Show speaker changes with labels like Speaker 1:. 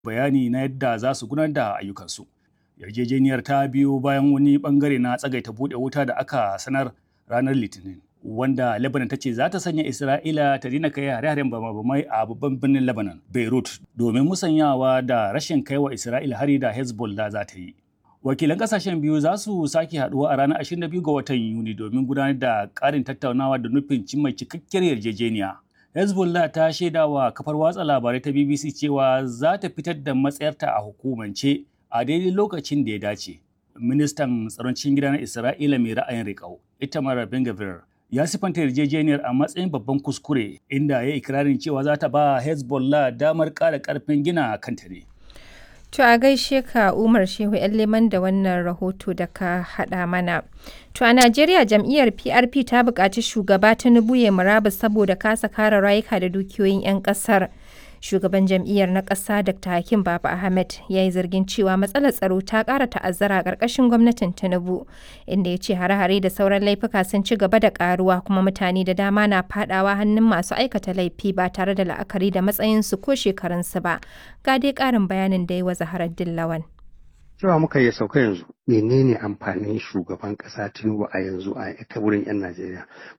Speaker 1: bayani na yadda za su gudanar da ayyukansu. Yarjejeniyar ta biyo bayan wani bangare na tsagaita buɗe wuta da aka sanar ranar Litinin. Wanda Lebanon ta ce za ta sanya Isra'ila ta daina kai hare-haren bama-bamai a babban birnin Lebanon, Beirut, domin musanyawa da rashin kaiwa Isra'ila hari da Hezbollah za ta yi. Wakilan kasashen biyu za su sake haduwa a ranar 22 ga watan Yuni domin gudanar da ƙarin tattaunawa da nufin cimma cikakkiyar yarjejeniya. Hezbollah ta shaida wa kafar watsa labarai ta BBC cewa za ta fitar da matsayarta a hukumance a daidai lokacin da ya dace. Ministan tsaron cikin gida na Isra'ila mai ra'ayin riƙau, Itamar Ben-Gvir, ya sifanta yarjejeniyar a matsayin babban kuskure inda ya ikirarin cewa za ta ba Hezbollah damar ƙara ƙarfin gina kanta ne.
Speaker 2: To a gaishe ka Umar Shehu ‘yan leman da wannan rahoto da ka haɗa mana. To a Najeriya jam'iyyar PRP ta buƙaci shugaba Tinubu ya murabus saboda kasa kare rayuka da dukiyoyin 'yan ƙasar. Shugaban jam'iyyar na ƙasa Dr. Hakim Baba Ahmed ya yi zargin cewa matsalar tsaro ta ƙara ta'azzara a ƙarƙashin gwamnatin Tinubu, inda ya ce hare-hare da sauran laifuka sun ci gaba da ƙaruwa kuma mutane da dama na faɗawa hannun masu aikata laifi ba tare da la'akari da matsayinsu ko shekarunsu ba. Ga dai ƙarin bayanin da ya wa Zaharar Dillawan.
Speaker 3: cewa muka yi sauka yanzu menene amfanin shugaban kasa tinubu a yanzu a ta wurin yan najeriya